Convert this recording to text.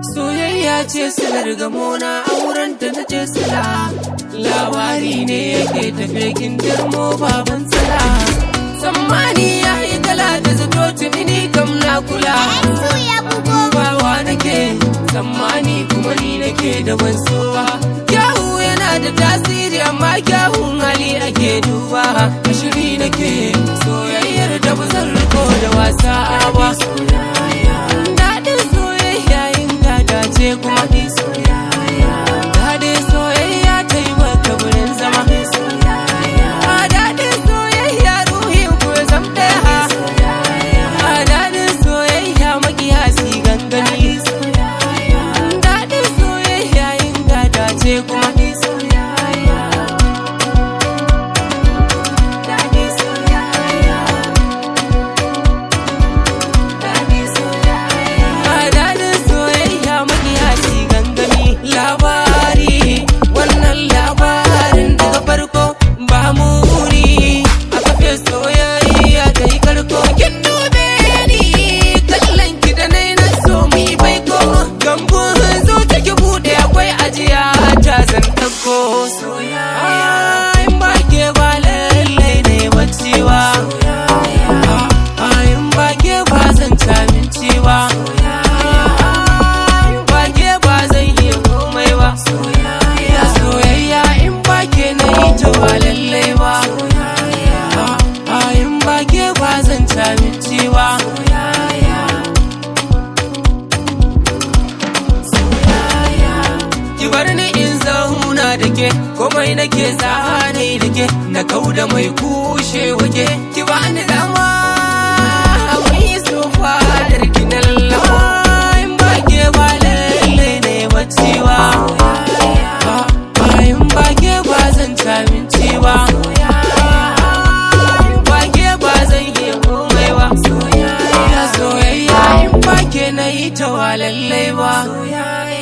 soyayya ce silar gamona auren ta na ce sila labari ne yake tafe kindirmo baban tsala tsammani ya yi kala da zato tuni kam na kula bawa nake tsammani kuma ni nake da wansowa kyawu yana da tasiri amma kyawun hali ake duba shiri nake soyayyar da ba zan riko da wasa ba daɗin soyayya yin gada ce kuma ni soyayya daɗin soyayya ta yi maka wurin zama a daɗin soyayya ruhin ku ya zam ɗaya a daɗin soyayya makiyasi gangani daɗin soyayya yin gada ce kuma ni soyayya daɗin soyayya daɗin soyayya a daɗin soyayya makiyasi gangani labari wannan labarin daga farko ba muri a kafe soyayya ta yi karko kin dube ni kallon ki da nai na so mu yi baiko gambun zo ki bude akwai ajiya ta zan ɗauko soyayya in ba ke ba lallai ne bacciwa in ba ke ba zan ci abinci ba in ba ke ba zan iya komai ba soyayya soyayya in ba ke na yi ta ba lallai ba in ba ke ba zan ci abinci ba ki bar ni in zauna da ke komai nake zane da ke na kau da mai kushe wage ki ba ni dama mai sofa da ki na lallaba in ba ke ba lalle ne bacewa in ba ke ba zan ci abinci ba in ba ke ba zan yi komai ba soyayya in ba ke na yi ta wa lallai ba